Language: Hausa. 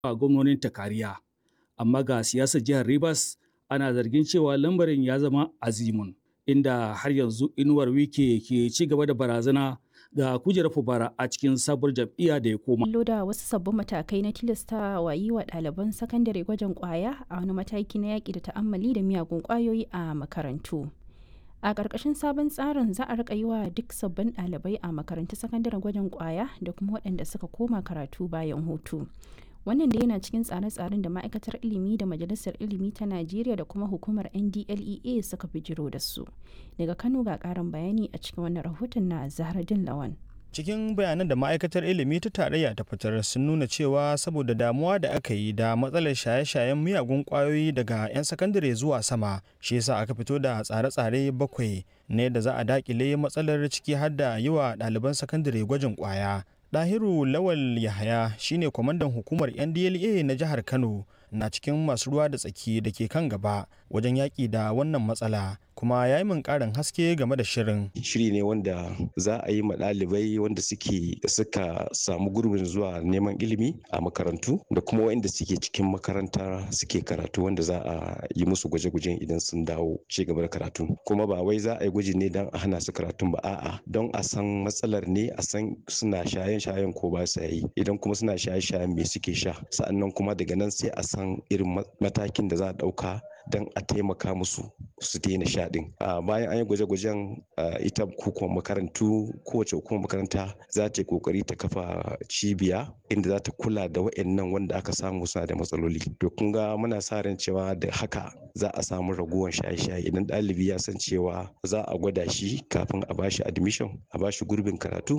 a gwamnonin ta kariya. Amma ga siyasar jihar Rivers ana zargin cewa lambarin ya zama azimun inda har yanzu inuwar wike ke ci gaba da barazana ga kujerar fubara a cikin sabuwar jam'iyya da ya koma. Kullo da wasu sabbin matakai na tilasta wa yi wa ɗaliban sakandare gwajin ƙwaya a wani mataki na yaƙi da ta'ammali da miyagun ƙwayoyi a makarantu. A ƙarƙashin sabon tsarin za a riƙa yi wa duk sabbin ɗalibai a makarantun sakandare gwajin ƙwaya da kuma waɗanda suka koma karatu bayan hutu. Wannan da yana cikin tsare-tsaren da ma'aikatar ilimi da majalisar ilimi ta Najeriya da kuma hukumar NDLEA suka bijiro da su. Daga Kano ga ƙarin bayani a cikin wannan rahoton na Zahraddin Lawan. cikin bayanan da ma'aikatar ilimi ta tarayya ta fitar sun nuna cewa saboda damuwa da aka yi da matsalar shaye-shayen miyagun kwayoyi daga 'yan sakandare zuwa sama shi yasa aka fito da tsare-tsare bakwai ne da za a dakile matsalar ciki har da yi wa ɗaliban sakandare gwajin kwaya Dahiru Lawal Yahaya shine kwamandan hukumar NDLA na jihar Kano na cikin masu ruwa da tsaki da ke kan gaba wajen yaƙi da wannan matsala kuma ya yi min ƙarin haske game da shirin. Shiri ne wanda za a yi ma ɗalibai wanda suke suka samu gurbin zuwa neman ilimi a makarantu da kuma waɗanda suke cikin makaranta suke karatu wanda za a yi musu gwaje-gwajen idan sun dawo ci gaba da karatu. Kuma ba wai za a yi gwaji ne don a hana su karatun ba a'a don a san matsalar ne a san suna shayen-shayen ko ba sa yi idan kuma suna shaye-shayen me suke sha sa'annan kuma daga nan sai a san irin matakin da za a ɗauka don a taimaka musu su daina sha din bayan an yi gwaje-gwajen ita hukumar makarantu kowace hukumar makaranta za ta yi kokari ta kafa cibiya inda za ta kula da wa'annan wanda aka samu suna da matsaloli to kun ga muna sa ran cewa da haka za a samu raguwar shaye-shaye idan ɗalibi ya san cewa za a gwada shi kafin a bashi admission a bashi gurbin karatu